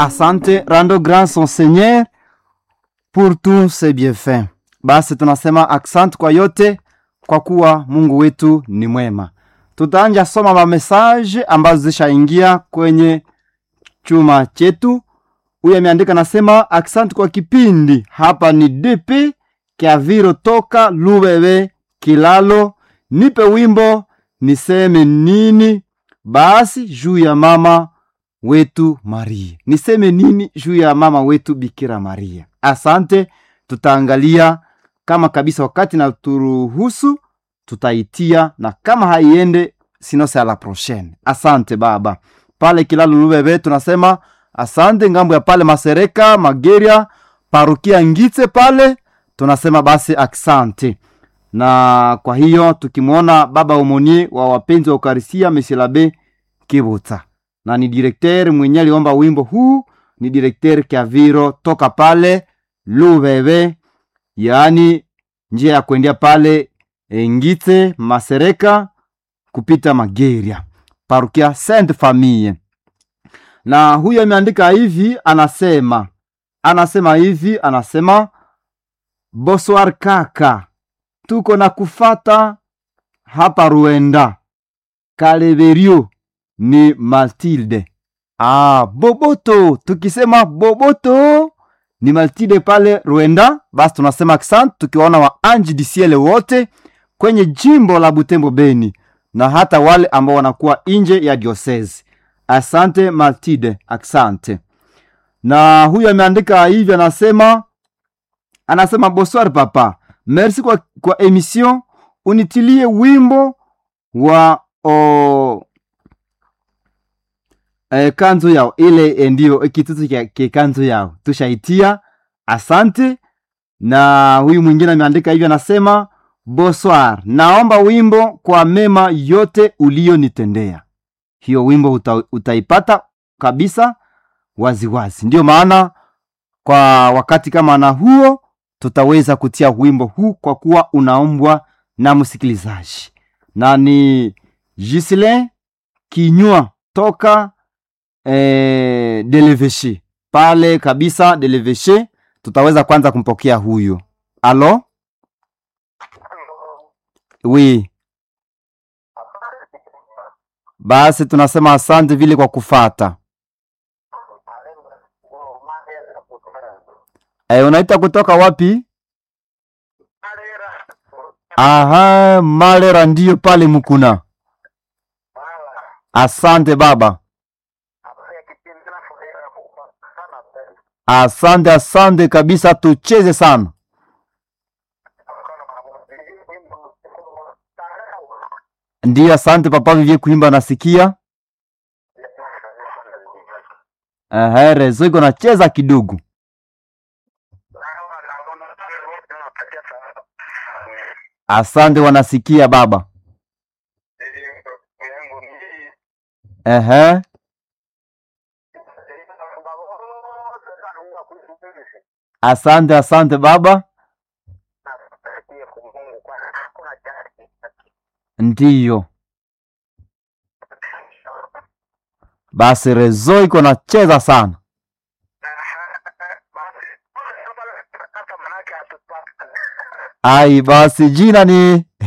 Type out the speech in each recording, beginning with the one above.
asante rando grand son seigneur pour tous ses bienfaits basi tunasema asante kwa yote kwa kuwa mungu wetu ni mwema tutaanja soma mamesaje ambazo zishaingia kwenye chuma chetu huyu ameandika nasema asante kwa kipindi hapa ni dp kiaviro toka lubebe kilalo nipe wimbo niseme nini basi juu ya mama wetu maria niseme nini juu ya mama wetu bikira maria asante tutaangalia kama kabisa wakati na turuhusu tutaitia na kama haiende sinose a la prochaine asante baba pale kilalo lubebe tunasema asante ngambo ya pale masereka mageria parukia ngitse pale tunasema basi asante na kwa hiyo tukimwona baba omonie wa wapenzi wa ukarisia mesilabe kibuta na ni direkter mwenye aliomba wimbo huu ni direkter kiaviro toka pale lubebe yaani njia ya kuendea pale e, ngite masereka kupita mageria parukia sainte famille na huyo ameandika hivi anasema anasema hivi anasema boswar kaka tuko na kufata hapa ruenda kaleverio ni matilde ah, boboto tukisema boboto ni matilde pale ruenda basi tunasema asante tukiwaona wa anji disiele wote kwenye jimbo la butembo beni na hata wale ambao wanakuwa nje ya diosezi asante maltide asante na huyu ameandika hivi anasema anasema bonsoir papa merci kwa, kwa emission unitilie wimbo wa o, e, kanzo yao ile ndio kitutu ke kanzo yao tushaitia asante na huyu mwingine ameandika hivyo anasema bonsoir naomba wimbo kwa mema yote uliyonitendea hiyo wimbo uta, utaipata kabisa waziwazi wazi. ndiyo maana kwa wakati kama na huo tutaweza kutia wimbo huu kwa kuwa unaombwa na msikilizaji na ni gislin kinywa toka eh, deleveshe pale kabisa deleveshe tutaweza kwanza kumpokea huyo alo wi basi tunasema asante vile kwa kufata e, unaita kutoka wapi aha malera ndiyo pale mkuna asante baba asante asante kabisa tucheze sana ndiyo asante papa vivye kuimba nasikia Ehe, rezo iko nacheza kidogo asante wanasikia baba Ehe. asante asante baba ndiyo basi rezo iko nacheza sana ai basi jina ni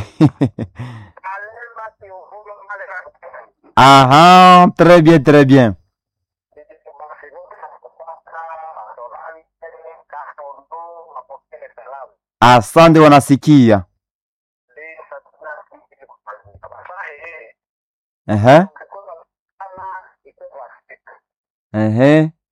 aha très bien très bien asante wanasikia ehe ehe